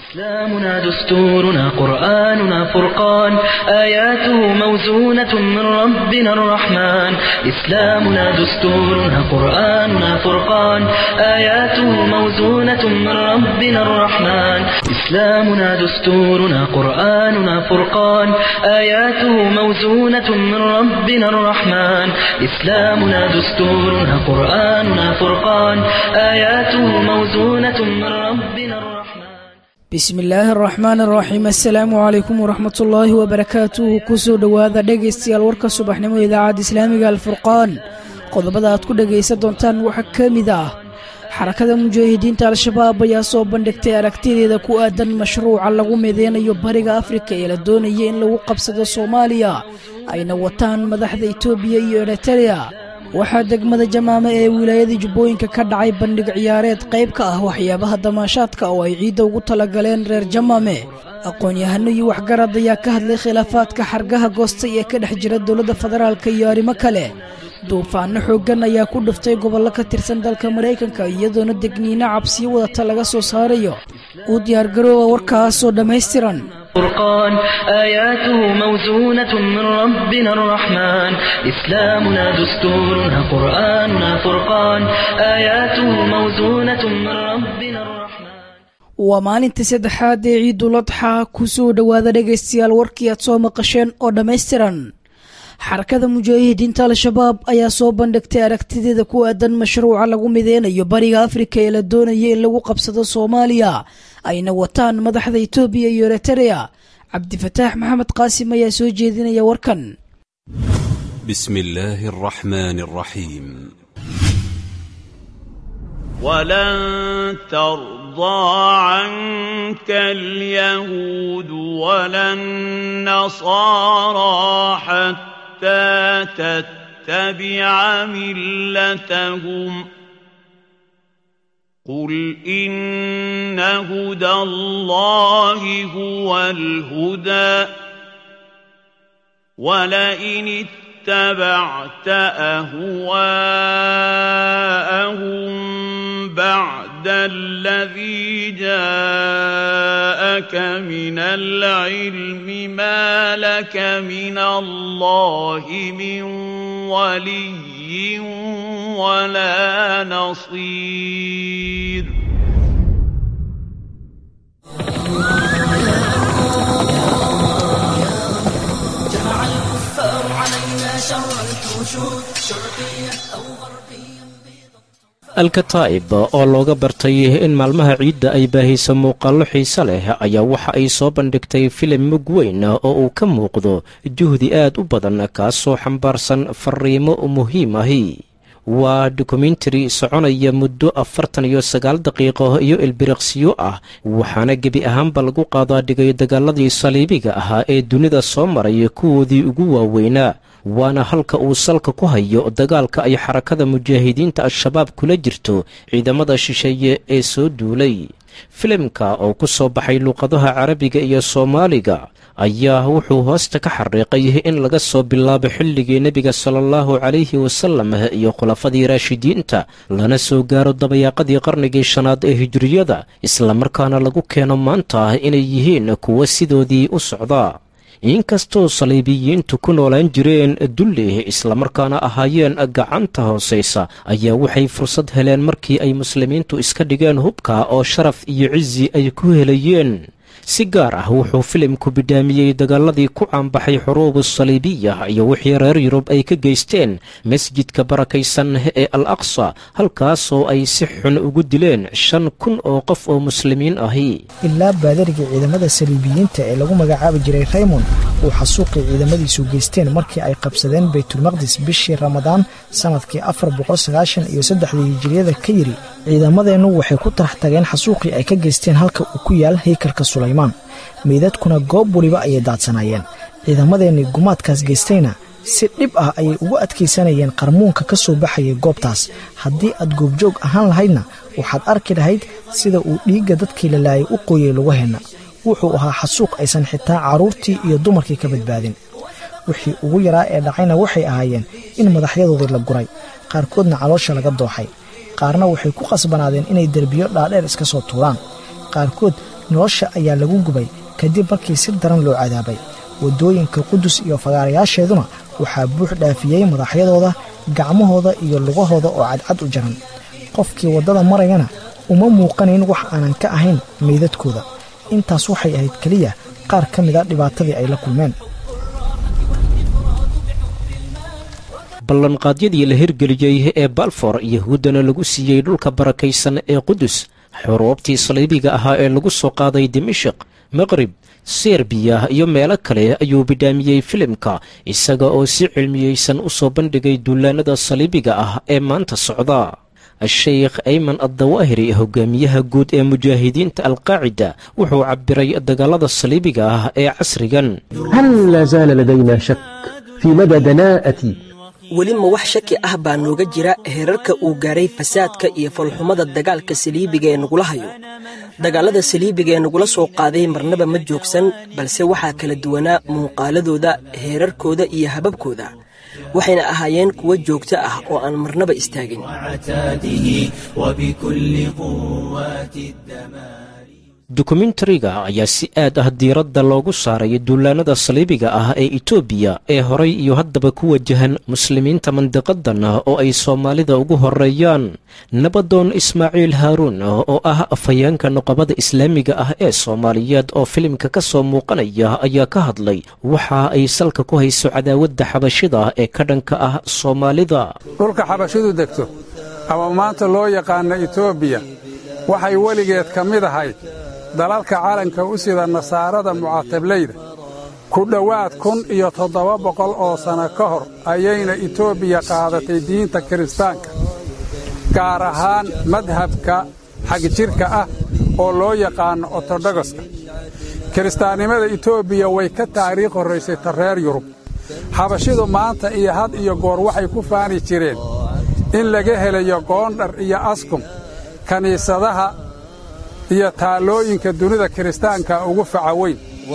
إسلامنا دستورنا قرآننا فرقان آياته موزونة من ربنا الرحمن إسلامنا دستورنا قرآننا فرقان آياته موزونة من ربنا الرحمن إسلامنا دستورنا قرآننا فرقان آياته موزونة من ربنا الرحمن إسلامنا دستورنا قرآننا فرقان آياته موزونة من ربنا الرحمن bismi illaahi araxmaan araxiim assalaamu calaykum waraxmat ullaahi wabarakaatuhu kusoo dhowaada dhegaystayaal warka subaxnimo idaacadda islaamiga alfurqaan qodobada aad ku dhegaysan doontaan waxaa ka mid ah xarakada mujaahidiinta al-shabaab ayaa soo bandhigtay aragtideeda ku aadan mashruuca lagu mideynayo bariga afrika ee la doonaya in lagu qabsado soomaaliya ayna wataan madaxda itoobiya iyo eritereya waxaa degmada jamaame ee wilaayada jubbooyinka ka dhacay bandhig ciyaareed qayb ka ah waxyaabaha damaashaadka oo ay ciidda ugu talagaleen reer jamaame aqoon-yahano iyo waxgarad ayaa ka hadlay khilaafaadka xargaha goostay ee ka dhex jira dowladda federaalka iyo arrimo kale duufaano xooggan ayaa ku dhuftay gobollo ka tirsan dalka maraykanka iyadoona degniino cabsiyo wadata laga soo saarayo uu diyaargarooba warkaasoo dhammaystiran فرقان آياته موزونة من ربنا الرحمن إسلامنا دستورنا قرآننا فرقان آياته موزونة من ربنا الرحمن waa maalinta saddexaad ee ciiduladxa ku soo dhowaada dhegaystayaal warkii aad soo maqasheen oo dhammaystiran xarakada mujaahidiinta al-shabaab ayaa soo bandhigtay aragtideeda ku aadan mashruuca lagu mideynayo bariga afrika ee la doonaya in lagu qabsado soomaaliya ayna wataan madaxda itoobiya iyo eritereya cabdifataax maxamed qaasim ayaa soo jeedinaya warkan بسم الله الرحمن الرحيم ولن ترضى عنك اليهود ولا النصارى حتى تتبع ملتهم قل إن هدى الله هو الهدى ولئن اتبعت أهواءهم بعد الذي جاءك من العلم ما لك من الله من ولي ولا نصير جمع الكفار علينا شر الحشود شرقيا أو غربيا alkataa'ib oo looga bartay in maalmaha ciidda ay baahayso muuqaallo xiise leh ayaa waxa ay soo bandhigtay filim mug weyn oo uu ka muuqdo juhdi aad u badan kaasoo xambaarsan fariimo muhiim ahi waa dokumentari soconaya muddo afartan iyo sagaal daqiiqo iyo ilbiriqsiyo ah waxaana gebi ahaanba lagu qaadaa dhigay dagaaladii saliibiga ahaa ee dunida soo maray kuwoodii ugu waaweynaa waana halka uu salka ku hayo dagaalka ay xarakada mujaahidiinta al-shabaab kula jirto ciidamada shisheeye ee soo duulay filimka oo ku soo baxay luuqadaha carabiga iyo soomaaliga ayaa wuxuu hoosta ka xariiqay in laga soo bilaabo xilligii nebiga sala allahu calayhi wasalam iyo khulafadii raashidiinta lana soo gaaro dabayaaqadii qarnigii shanaad ee hijiriyada islamarkaana lagu keeno maanta inay yihiin kuwo sidoodii u socda inkastoo saliibiyiintu ku noolaan jireen dulli islamarkaana ahaayeen gacanta hoosaysa ayaa waxay fursad heleen markii ay muslimiintu iska dhigeen hubka oo sharaf iyo cizi ay ku helayeen si gaar ah wuxuu filimku bidhaamiyey dagaaladii ku caanbaxay xuruubu saliibiya iyo wixii reer yurub ay ka geysteen masjidka barakaysan ee al aqsa halkaasoo ay si xun ugu dileen shan kun oo qof oo muslimiin ahi ilaa baadarigii ciidamada saliibiyiinta ee lagu magacaabi jiray raymond uu xasuuqii ciidamadiisu geysteen markii ay qabsadeen baytulmaqdis bishii ramadaan sannadkii afar boqolsagaashan iyo saddexdii hijiriyada ka yiri ciidamadeennu waxay ku tarax tageen xasuuqii ay ka geysteen halka uu ku yaal haykalka sulaymaan meydadkuna goob weliba ayay daadsanaayeen ciidamadeennii gumaadkaas geystayna si dhib ah ayay ugu adkaysanayeen qarmuunka ka soo baxayay goobtaas haddii aad goobjoog ahaan lahaydna waxaad arki lahayd sida uu dhiigga dadkii la laayay u qoyay lugaheenna wuxuu ahaa xasuuq aysan xitaa carruurtii iyo dumarkii ka badbaadin wixii ugu yaraa ee dhacayna waxay ahaayeen in madaxyadoodii la guray qaarkoodna caloosha laga dooxay qaarna waxay ku qasbanaadeen inay derbiyo dhaadheer iska soo tuuraan qaarkood nolosha ayaa lagu gubay kadib markii si daran loo cadaabay waddooyinka qudus iyo fagaarayaasheeduna waxaa buux dhaafiyey madaxyadooda gacmahooda iyo lugahooda oo cadcad u jaran qofkii waddada marayana uma muuqanayn wax aanan ka ahayn meydadkooda intaas waxay ahayd keliya qaar ka mid a dhibaatadii ay la kulmeen ballanqaadyadii la hirgeliyey ee balfor yahuuddana lagu siiyey dhulka barakaysan ee qudus xuruubtii saliibiga ahaa ee lagu soo qaaday dimashik maqrib serbiya iyo meelo kale ayuu bidhaamiyey filimka isaga oo si cilmiyeysan u soo bandhigay duulaanada saliibiga ah ee maanta socda sheikh ayman addawaahiri hogaamiyaha guud ee mujaahidiinta alqaacida wuxuu cabiray dagaalada saliibiga ah ee casrigan هل لا زال لدينا شك في مدى دناءة weli ma wax shaki ah baa nooga jira heerarka uu gaaray fasaadka iyo falxumada dagaalka saliibiga ee nagula hayo dagaalada saliibiga ee nagula soo qaaday marnaba ma joogsan balse waxaa kala duwanaa muuqaaladooda heerarkooda iyo hababkooda waxayna ahaayeen kuwo joogto ah oo aan marnaba istaagin dokumentariga ayaa si aad ah diiradda loogu saaray duulaanada saliibiga ah ee etoobiya ee horay iyo haddaba ku wajahan muslimiinta mandiqadan oo ay soomaalida ugu horeeyaan nabadoon ismaaciil haaruun oo ah afhayeenka nuqabada islaamiga ah ee soomaaliyeed oo filimka ka soo muuqanaya ayaa ka hadlay waxa ay salka ku hayso cadaawadda xabashida ee ka dhanka ah soomaalida dhulka xabashidu degto ama maanta loo yaqaana etoobiya waxay weligeed ka mid ahayd dalalka calanka u sida nasaarada mucatablayda ku dhowaad kun iyo toddoba boqol oo sanno ka hor ayayna etoobiya qaadatay diinta kiristaanka gaar ahaan madhabka xagjirka ah oo loo yaqaanno ortodogoska kiristaannimada etoobiya way ka taariikh horraysay ta reer yurub xabashidu maanta iyo had iyo goor waxay ku faani jireen in laga helayo goondhar iyo askum kiniisadaha iyo taallooyinka dunida kiristaanka ugu faca weyn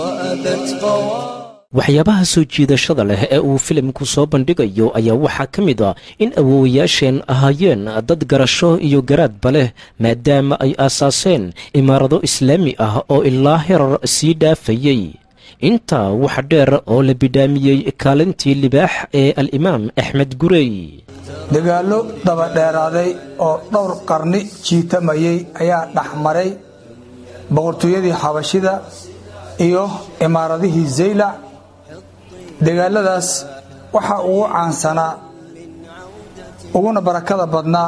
waxyaabaha soo jiidashada leh ee uu filimku soo bandhigayo ayaa waxaa ka mid a in awoowayaasheen ahaayeen dad garasho iyo garaadba leh maadaama ay aasaaseen imaarado islaami ah oo ilaa herar sii dhaafayey intaa waxa dheer oo la bidhaamiyey kaalintii libaax ee al-imaam axmed gurey dagaallo dabadheeraaday oo dhowr qarni jiitamayey ayaa dhexmaray boqortooyadii xabashida iyo imaaradihii zaylac dagaalladaas waxaa ugu caansanaa uguna barakada badnaa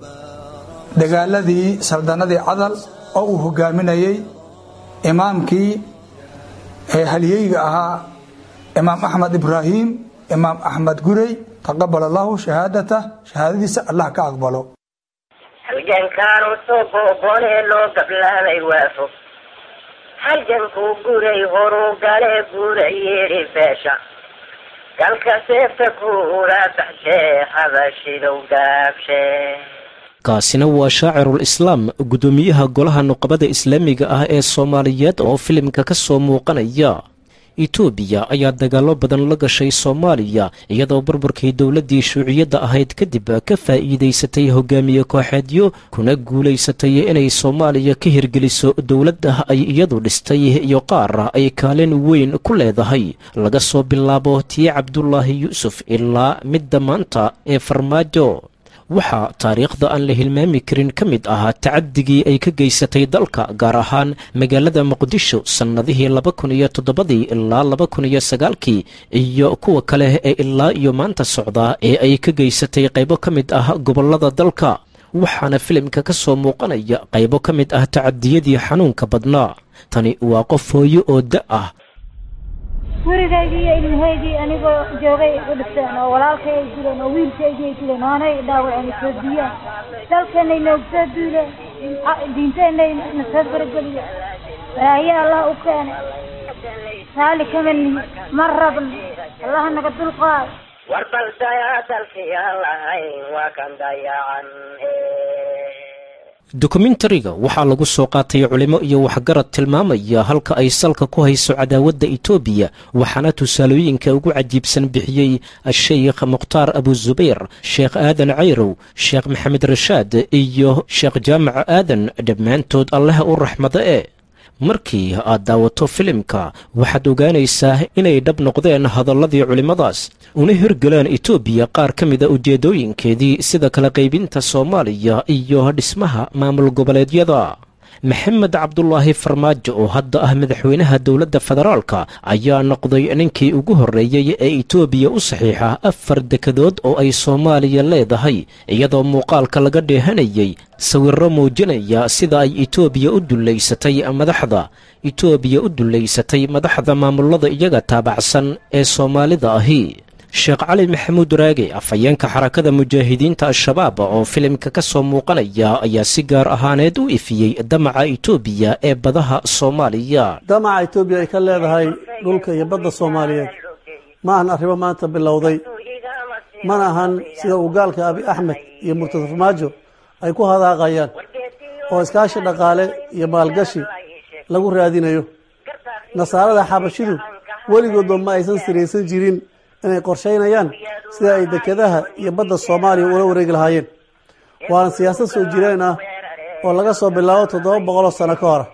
dagaaladii saldannadii cadal oo uu hogaaminayey imaamkii halyeyga ahaa imaam axmed ibraahim imaam axmed gurey taqabal allahu shahaadatah shahaadadiisa allah ka aqbalo halgankaanu soo boobonee loo gablaamay waafo halgankuu guray horuu galee guura yeedhi beesha galka seefta kuula baxshee habashidow gaabshee kaasina waa shaacirul islaam guddoomiyaha golaha nuqabada islaamiga ah ee soomaaliyeed oo filimka ka soo muuqanaya etoobiya ayaa dagaallo badan la gashay soomaaliya iyadoo burburkii dowladdii shuuciyadda ahayd kadib ka faa'iidaysatay hogaamiye kooxeedyo kuna guulaysatay inay soomaaliya ka hirgeliso dowladda ay iyadu dhistay iyo qaar ay kaalin weyn ku leedahay laga soo bilaabo tii cabdulaahi yuusuf ilaa midda maanta ee farmaajo waxaa taariikhda aan la hilmaami karin ka mid ahaa tacadigii ay ka geysatay dalka gaar ahaan magaalada muqdisho sannadihii laba kun iyo toddobadii ilaa laba kun iyo sagaalkii iyo kuwa kale ee ilaa iyo maanta socda ee ay ka geysatay qaybo ka mid ah gobollada dalka waxaana filimka ka soo muuqanaya qaybo ka mid ah tacadiyadii xanuunka badnaa tani waa qof hooyo oo da ah gurigaygii iyo ilmahaygii anigoo joogay u dhigteen oo walaalkay ay dileen oo wiilkaygii ay dileen oonay dhaawaceen soo diyeen dalkeenay noogu soo duuleen diinteenay na soo farageliye baraahiye allah u keenay raali kama nihi ma rabno allaha naga dulqaad war bal dayaa dalkii aan lahayn waa kan dayacan dokumentariga waxaa lagu soo qaatay culimo iyo waxgarad tilmaamaya halka ay salka ku hayso cadaawadda etoobiya waxaana tusaalooyinka ugu cajiibsan bixiyey sheikh mukhtaar abuzubayr sheekh aadan cayrow sheekh maxamed rashaad iyo sheekh jaamac aadan dhammaantood alleh u raxmado e markii aad daawato filimka waxaad ogaanaysaa inay dhab noqdeen hadalladii culimmadaas una hirgalaan etoobiya qaar ka mida ujeeddooyinkeedii sida kala qaybinta soomaaliya iyo dhismaha maamul goboleedyada maxamed cabdulaahi farmaajo oo hadda ah madaxweynaha dowladda federaalka ayaa noqday ninkii ugu horreeyey ee etoobiya u saxiixa afar dekadood oo ay soomaaliya leedahay iyadoo muuqaalka laga dheehanayay sawirro muujinaya sida ay etoobiya u dullaysatay madaxda etoobiya u dullaysatay madaxda maamulada iyaga taabacsan ee soomaalida ahi sheekh cali maxamuud raage afhayeenka xarakada mujaahidiinta al-shabaab oo filimka ka soo muuqanaya ayaa si gaar ahaaneed u ifiyey damaca etoobiya ee badaha soomaaliya damaca etoobiya ay ka leedahay dhulka iyo badda soomaaliyeed ma ahan arrimo maanta bilowday mana ahan sida uu gaalka abi axmed iyo murtad farmaajo ay ku hadaaqayaan oo iskaashi dhaqaale iyo maalgashi lagu raadinayo nasaarada xabashidu weligoodba ma aysan siraysan jirin inay qorshaynayaan sida ay dekedaha iyo badda soomaaliya ula wareegi lahaayeen waana siyaasad soo jireen ah oo laga soo bilaabo toddoba boqoloo sano ka hora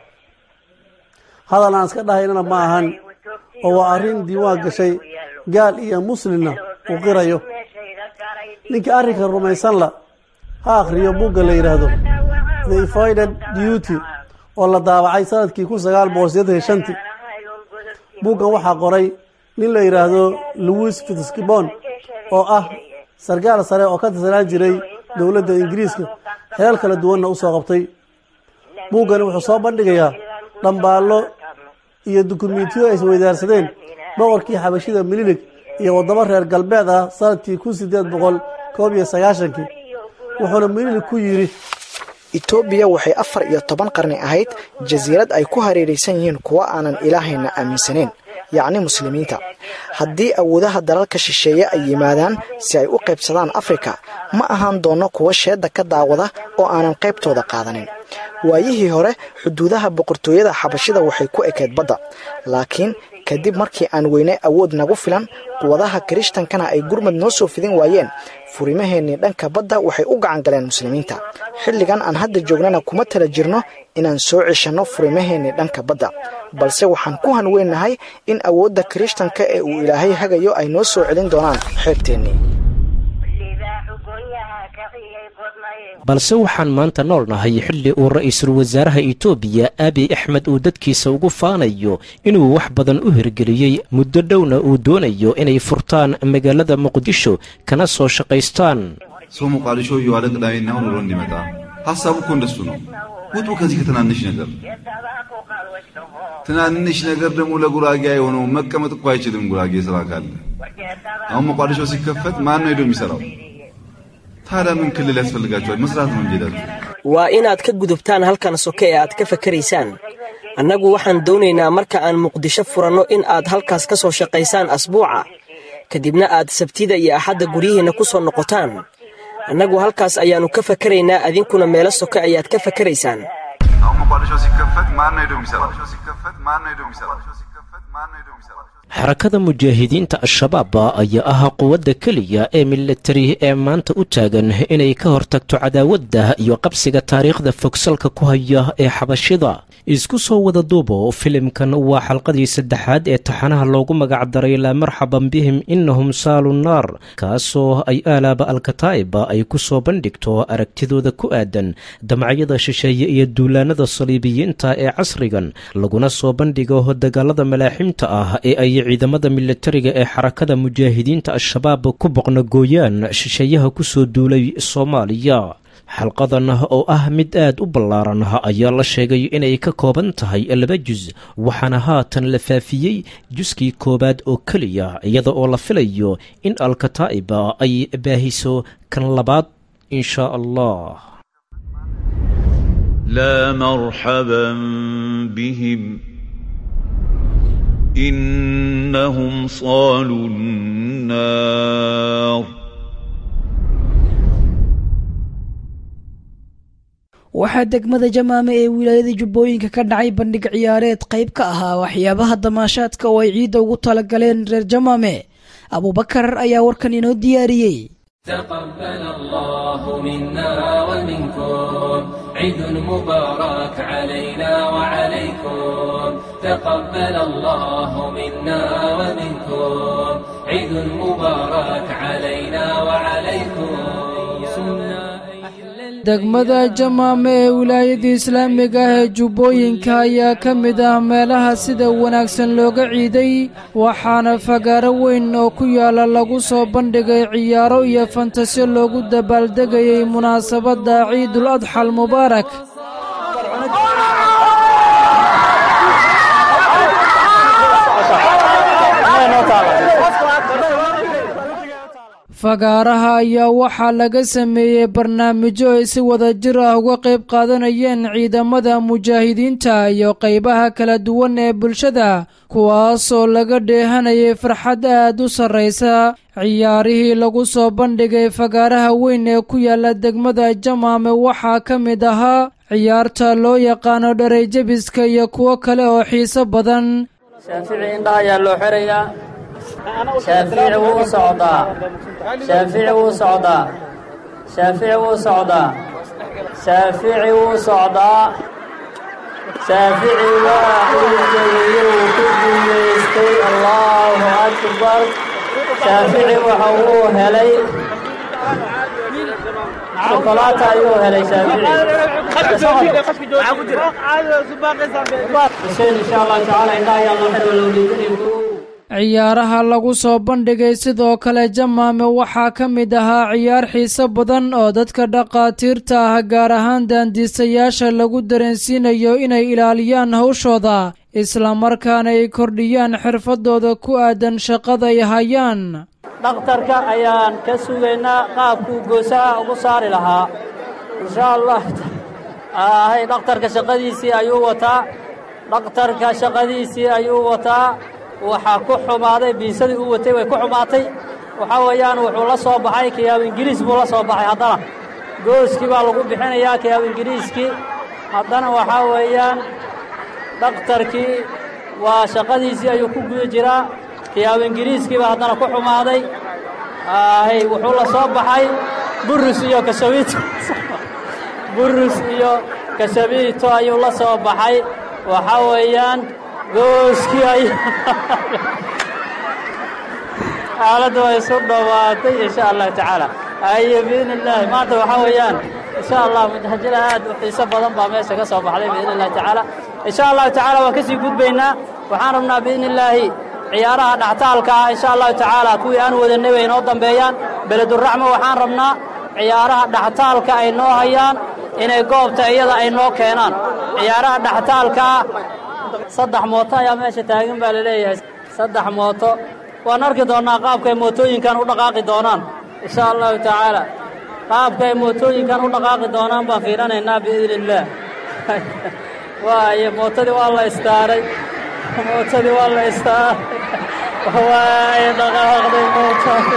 hadal aan iska dhahaynana ma ahan oo waa arrin diiwaan gashay gaal iyo muslimna uu qirayo ninka arrinka rumaysanla ha akhriyo bugga la yidhaahdo the evided duty oo la daabacay sanadkii kun sagaal boqol sideetan iyo shantii buggan waxaa qoray nin la yidhaahdo louis fitzgibbon oo ah sarkaal sare oo ka tirsanaan jiray dowladda ingiriiska xeelal kala duwanna u soo qabtay buuggani wuxuu soo bandhigayaa dhambaallo iyo dukumentiyo ay isweydaarsadeen boqorkii xabashida mililig iyo waddamo reer galbeed ah sanadkii kun sideed boqol koob iyo sagaashankii wuxuuna mililig ku yidhi etoobiya waxay afar iyo toban qarni ahayd jasiirad ay ku hareeraysan yihiin kuwa aanan ilaahayna aaminsanayn yacni muslimiinta haddii awoodaha dalalka shisheeye ay yimaadaan si ay u qaybsadaan afrika ma ahaan doonno kuwa sheedda ka daawada oo aanan qaybtooda qaadanin waayihii hore xuduudaha boqortooyada xabashida waxay ku ekayd badda laakiin kadib markii aan weynay awood nagu filan quwadaha kirishtankana ay gurmad noo soo fidin waayeen furimaheennii dhanka badda waxay u gacan galeen muslimiinta xilligan aan hadda joognana kuma tala jirno inaan soo ceshanno furimaheennii dhanka badda balse waxaan ku hanweynahay in awoodda kirishtanka ee uu ilaahay hagayo ay noo soo celin doonaan xeebteennii balse waxaan maanta nool nahay xilli uu ra'iisul wasaaraha etoobiya abiy axmed uu dadkiisa ugu faanayo inuu wax badan u hirgeliyey muddo dhowna uu doonayo inay furtaan magaalada muqdisho kana soo shaqaystaan ሰው ሞቃዲሾ እየዋለ ቅዳሜና እሁድ ውሎ እንዲመጣ ሀሳቡ እኮ እንደሱ ነው። ውጡ ከዚህ ከትናንሽ ነገር። ትናንሽ ነገር ደግሞ ለጉራጌ የሆነው መቀመጥ እኮ አይችልም። ጉራጌ ስራ ካለ አሁን ሞቃዲሾ ሲከፈት ማን ነው ሄዶ የሚሰራው? ታዲያ ምን ክልል ያስፈልጋቸዋል? መስራት ነው እንጂ ሄዳችሁ waa inaad ka gudubtaan halkan soke ee aad ka fakaraysaan annagu waxaan doonaynaa marka aan muqdisho furanno in aad halkaas ka soo shaqaysaan asbuuca kadibna aad sabtida iyo axadda guryihiinna ku soo noqotaan annagu halkaas ayaannu ka fakaraynaa adinkuna meelo soke ayaad ka fakaraysaan አሁን ሞቃዲሾ ሲከፈት ማን ነው ሄዶ የሚሰራው? ሲከፈት ማን ነው ሄዶ የሚሰራው? ሲከፈት ማን ነው ሄዶ የሚሰራው? xarakada mujaahidiinta al-shabaab ayaa ah quwadda keliya ee militari ee maanta u taagan inay ka hortagto cadaawadda iyo qabsiga taariikhda fogsalka ku haya ee xabashida isku soo wada duubo filimkan waa xalqadii saddexaad ee taxanaha loogu magacdaray laa marxaban bihim innahum saalu naar kaasoo ay aalaaba alkataa'iba ay ku soo bandhigto aragtidooda ku aadan damacyada shisheeye iyo duulaanada saliibiyiinta ee casrigan laguna soo bandhigo dagaalada malaaximta ah ee ay ciidamada militariga ee xarakada mujaahidiinta al-shabaab ku boqnagooyaan shisheeyaha ku soo duulay soomaaliya xalqadan oo ah mid aad u ballaaran ayaa la sheegay inay ka kooban tahay laba jus waxaana haatan la faafiyey juskii koowaad oo keliya iyada oo la filayo in alkataa'iba ay baahiso kan labaad in shaa allah لا مرحبا بهم إنهم صالوا النار waxaa degmada jamaame ee wilaayada jubbooyinka ka dhacay bandhig ciyaareed qayb ka ahaa waxyaabaha damaashaadka oo ay ciidda ugu talagaleen reer jamaame abuubakar ayaa warkan inoo diyaariyey تقبل الله منا ومنكم عيد مبارك علينا وعليكم تقبل الله منا ومنكم عيد مبارك علينا وعليكم degmada jamaame ee wilaayada islaamiga ah ee jubbooyinka ayaa ka mid ah meelaha sida wanaagsan looga ciiday waxaana fagaaro weyn oo ku yaala lagu soo bandhigay ciyaaro iyo fantasyo loogu dabaaldegayay munaasabadda ciidul adxal mubaarak fagaaraha ayaa waxaa laga sameeyey barnaamijyo ay si wada jir ah uga qayb qaadanayeen ciidamada mujaahidiinta iyo qaybaha kala duwan ee bulshada kuwaasoo laga dheehanayay farxad aad u sarraysa ciyaarihii lagu soo bandhigay fagaaraha weyn ee ku yaala degmada jamaame waxaa ka mid ahaa ciyaarta loo yaqaano dharayjabiska iyo kuwo kale oo xiiso badan shaafici indhaha ayaa loo xerayaa shaafici wuu u socdaa shaafici wuu socdaa shaafici wuu socdaa shaafici wuu socdaa shaafici waa uu jabiyey wuu ku guulaystay allahu akbar shaafici waxa uu helay shokolaata ayuu helay shaafici insha allah tacaala indhaha ayaa loo xera loo liidanay ciyaaraha lagu soo bandhigay sidoo kale jamaame waxaa ka mid ahaa ciyaar xiiso badan oo dadka dhaqaatiirta ah gaar ahaan daandiisayaasha lagu dareensiinayo inay ilaaliyaan hawshooda islamarkaana ay kordhiyaan xirfadooda ku aadan shaqada ay hayaan dhakhtarka ayaan ka sugaynaa qaabkuu goosaha ugu saari lahaa insha allah hay dhakhtarka shaqadiisii ayuu wataa dhakhtarka shaqadiisii ayuu wataa waxaa ku xumaaday biisadii uu watay way ku xumaatay waxaa weeyaan wuxuu la soo baxay kiyaab ingiriis buu la soo baxay haddana gooskii baa lagu bixinayaa kiyaab ingiriiskii haddana waxaa weeyaan dhakhtarkii waa shaqadiisii ayuu ku guda jiraa kiyaab ingiriiskii baa haddana ku xumaaday hay wuxuu la soo baxay burus iyo kashabiito burus iyo kashabiito ayuu la soo baxay waxaa weeyaan gooskii ay xaaladda way isu dhowaatay insha allahu tacaala aye biidni illaahi maanta waxaa weeyaan insha allah mudahajada aad u xiiso badan baa meesha ka soo baxday biidni illahi tacaala insha allahu tacaala waan kasii gudbaynaa waxaan rabnaa biidni illaahi ciyaaraha dhaxtaalka ah insha allahu tacaala kuwii aan wadanay way inoo dambeeyaan beleduraxma waxaan rabnaa ciyaaraha dhaxtaalka ay noo hayaan inay goobta iyada ay noo keenaan ciyaaraha dhaxtaalka ah saddex mooto ayaa meesha taagan baa la leeyahay saddex mooto waan arki doonnaa qaabka ay mootooyinkan u dhaqaaqi doonaan insha allahu tacaala qaabka ay mootooyinkan u dhaqaaqi doonaan baan fiiranaynaa biidni illaah waaye mootadii waa la istaaray mootadii waa la istaaray waaye dhaqaaqday mootadi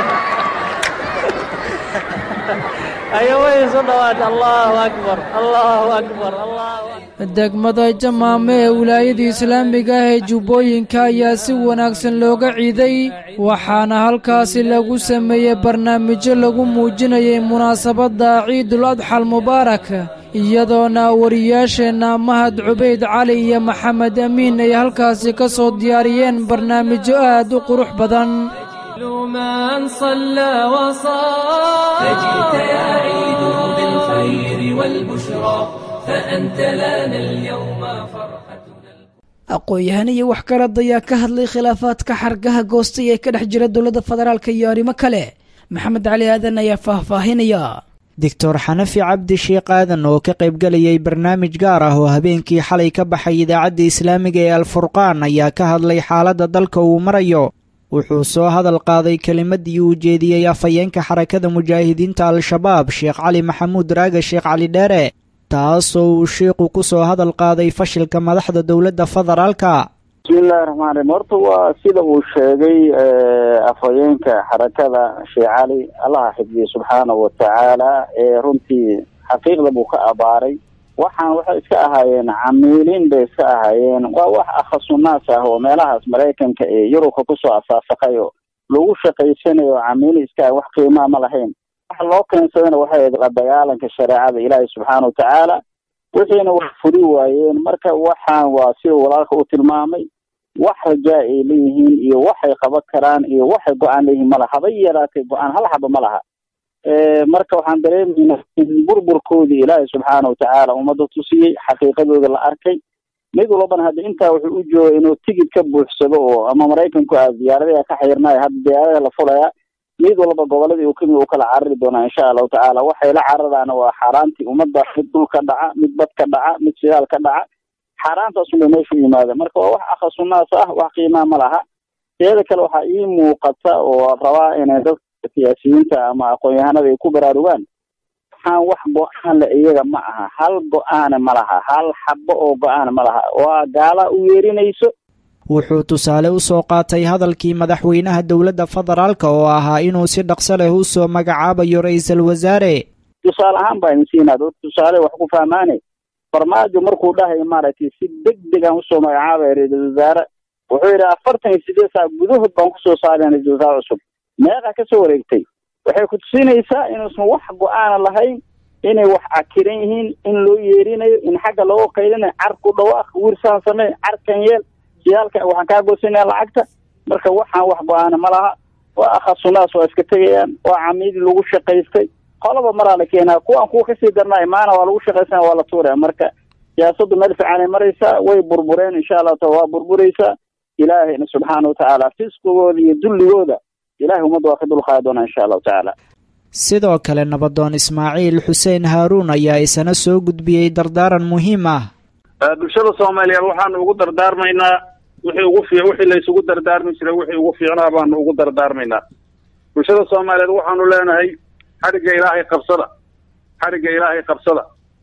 ayo way isu dhawaatay allahu akbar allahu akbar allahu degmada jamaame ee wilaayada islaamiga ah ee jubbooyinka ayaa si wanaagsan looga ciiday waxaana halkaasi lagu sameeyey barnaamijyo lagu muujinayay munaasabadda ciidul adxal mubaarak iyadoona wariyaasheenna mahad cubayd cali iyo maxamed amiin ay halkaasi ka soo diyaariyeen barnaamijyo aad u qurux badan من صلى وصام فجئت يا عيد بالخير والبشرى فأنت لنا اليوم فرحة aqoon-yahan iyo wax garad ayaa ka hadlay khilaafaadka xargaha goostay ee ka dhex jira dowladda federaalk iyo arrimo kale maxamed cali aadan ayaa faahfaahinaya doctor xanafi cabdi sheekh aadan oo ka qaybgalayay barnaamij gaar ah oo habeenkii xalay ka baxay idaacadda islaamiga ee alfurqaan ayaa ka hadlay xaaladda dalka uu marayo wuxuu soo hadal qaaday kelimadii uu jeediyey afhayeenka xarakada mujaahidiinta al-shabaab sheekh cali maxamuud raaga sheekh cali dheere taasoo uu sheikhu ku soo hadal qaaday fashilka madaxda dowladda federaalka bismillahi raxmaan raxiim horta waa sida uu sheegay afhayeenka xarakada sheekh cali allaha xifdiye subxaanahu watacaala ee runtii xaqiiqda buu ka abaaray waxaan waxay iska ahaayeen camiiliin bay iska ahaayeen waa wax akhasunaas ah oo meelahaas maraykanka ee yurubka kusoo asaasaqay oo lagu shaqaysanayo camiili iska ah wax qiimaa ma lahayn waxa loo keensadana waxay ahayd la dagaalanka shareecada ilaahay subxaana watacaala wixiina wax furi waayeen marka waxaan waa sida walaalka u tilmaamay wax rajaa ay leeyihiin iyo waxay qaban karaan iyo waxay go-aan leeyihiin malaha haba yaraatay go-aan hal xaba ma laha marka waxaan dareemaynaa in burburkoodii ilaahay subxaana watacaala ummadda tusiyey xaqiiqadooda la arkay mid walbana hadda intaa wuxuu u jooga inuu tigid ka buuxsado oo ama maraykanku a diyaaradaha ka xayrnaaya hadda diyaaradaha la fulaya mid walba goboladii uu kamid u kala carari doonaa insha allahu tacaala waxay la cararaana waa xaaraantii ummadda mid dhul ka dhaca mid bad ka dhaca mid shidaal ka dhaca xaaraantaasunbay meeshu yimaada marka waa wax akhasunaas ah wax qiimaa ma laha teeda kale waxaa ii muuqata oo rabaa inay dadka siyaasiyiinta ama aqoon-yahanada ay ku baraarugaan waxaan wax go-aan le iyaga ma aha hal go-aana ma laha hal xabo oo go-aana ma laha waa gaala u yeerinayso wuxuu tusaale u soo qaatay hadalkii madaxweynaha dowladda federaalka oo ahaa inuu si dhaqso leh u soo magacaabayo ra-iisul wasaare tusaale ahaan baa idin siinaa dad tusaale wax ku fahmaane farmaajo markuu dhahay maaragtay si deg deg aan usoo magacaabaya ra-iisul wasaare wuxuu yidhi afartan iyo sideed saac gudahood baan kusoo saaraya ra-isul wasaare cusub meeqa ka soo wareegtay waxay ku tusinaysaa inuusan wax go-aana lahayn inay wax cakiran yihiin in loo yeerinayo in xagga looga qaylinayo car ku dhawaaq wirsaan samee carkan yeel siyaalka waxaan kaa goosanaya lacagta marka waxaan wax go-aana ma laha waa akhasunaas waa iska tegayaan waa camiidi lagu shaqaystay qolaba maraa la keenaa kuwaan kuwa kasii darnaa imaana waa lagu shaqaysana waa la tuuraya marka siyaasaddu meel fiicanay maraysaa way burbureen insha allahu taala waa burburaysaa ilaahayna subxaana watacaala fisqigooda iyo dulligooda ilahay ummadda waa ka dulqaadi doonaa insha allahu tacaala sidoo kale nabadoon ismaaciil xuseen haaruun ayaa isana soo gudbiyey dardaaran muhiim ah bulshada soomaaliyeed waxaanu ugu dardaarmaynaa wixii ugu fi wixii laysugu dardaarmi jiray wixii ugu fiicnaa baanu ugu dardaarmaynaa bulshada soomaaliyeed waxaanu leenahay xadhigga ilaahay qabsada xadhigga ilaahay qabsada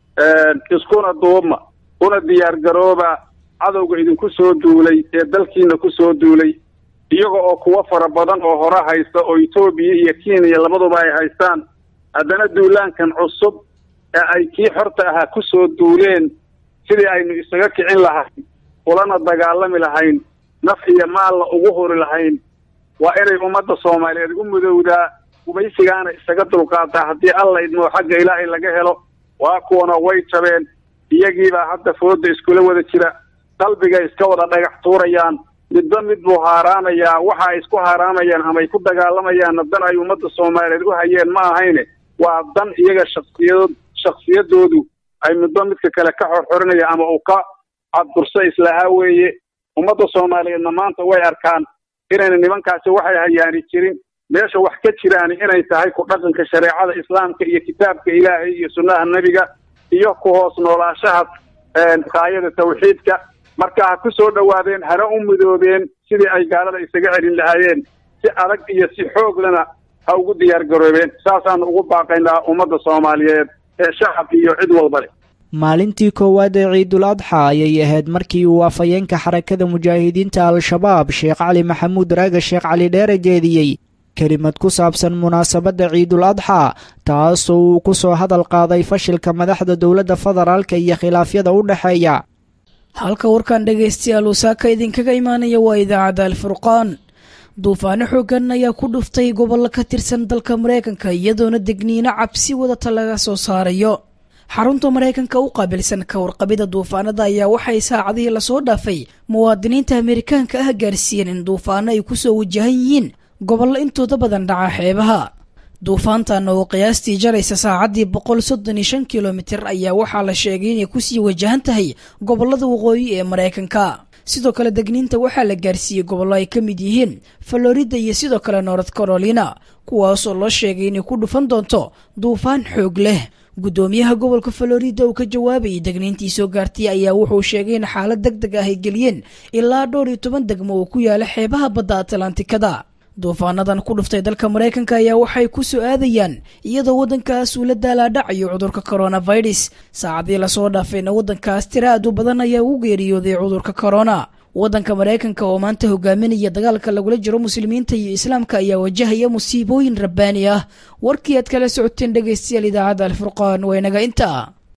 iskuna duubma una diyaar garooba cadowga idinku soo duulay ee dalkiina ku soo duulay iyaga oo kuwa fara badan oo hore haysta oo etoobiya iyo kenya labaduba ay haystaan haddana duulaankan cusub ee ay kii xorta ahaa ku soo duuleen sidii aynu isaga kicin lahayn ulana dagaalami lahayn naf iyo maalna ugu huri lahayn waa inay ummadda soomaaliyeed u mudowdaa gumaysigaana isaga dulqaataa haddii alla idmoo xagga ilaahay laga helo waa kuwana way jabeen iyagiibaa hadda fooda iskula wada jira qalbigay iska wada dhagax tuurayaan midba mid buu haaraamayaa waxa ay isku haaraamayaan ama ay ku dagaalamayaanna dan ay ummadda soomaaliyeed u hayeen ma ahayne waa dan iyaga shaksiyad shaksiyadoodu ay midba midka kale ka xorxorinaya ama uu ka cadburso islahaa weeye ummadda soomaaliyeedna maanta way arkaan inayna nimankaasi waxay hayaani jirin meesha wax ka jiraani inay tahay ku dhaqanka shareecada islaamka iyo kitaabka ilaahay iyo sunnaha nebiga iyo ku hoos noolaashaha kaayada tawxiidka marka ha ku soo dhowaadeen hana u midoobeen sidii ay gaalada isaga celin lahaayeen si adag iyo si xooglana ha ugu diyaar garoobeen saasaanu ugu baaqaynaa ummadda soomaaliyeed ee shacab iyo cid walba leh maalintii koowaad ee ciidul adxa ayay ahayd markii uu afhayeenka xarakada mujaahidiinta al-shabaab sheekh cali maxamuud raaga sheekh cali dheere jeediyey kelimad ku saabsan munaasabadda ciidul adxa taasoo uu ku soo hadal qaaday fashilka madaxda dowladda federaalka iyo khilaafyada u dhexeeya halka warkan dhegaystayaal uu saaka idinkaga imaanaya waa idaacadda alfurqaan duufaano xoogan ayaa ku dhuftay gobollo ka tirsan dalka maraykanka iyadoona degniino cabsi wadata laga soo saarayo xarunta maraykanka u qaabilsan ka warqabida duufaanada ayaa waxay saacadihii lasoo dhaafay muwaadiniinta amerikaanka ah gaarsiiyeen in duufaano ay ku soo wajahan yihiin gobollo intooda badan dhaca xeebaha duufaantan oo qiyaastii jaraysa saacaddii boqol soddon iyo shan kilomitir ayaa waxaa la sheegay inay kusii wajahan tahay gobollada waqooyi ee maraykanka sidoo kale degniinta waxaa la gaarsiiyey gobollo ay ka mid yihiin florida iyo sidoo kale north carolina kuwaasoo loo sheegay inay ku dhufan doonto duufaan xoog leh guddoomiyaha gobolka florida uu ka jawaabayay degniintii soo gaartay ayaa wuxuu sheegay in xaalad deg deg ah ay geliyeen ilaa dhowr iyo toban degmo oo ku yaala xeebaha badda atlantikada duufaanadan ku dhuftay dalka maraykanka ayaa waxay ku soo aadayaan iyadoo waddankaas uu la daalaadhacayo cudurka coronavirus saacadii lasoo dhaafayna waddankaas tira aad u badan ayaa u geeriyooday cudurka corona waddanka maraykanka oo maanta hogaaminaya dagaalka lagula jiro muslimiinta iyo islaamka ayaa wajahaya musiibooyin rabbaani ah warkii aad kala socoteen dhegaystayaal idaacadda alfurqaan waa inaga intaa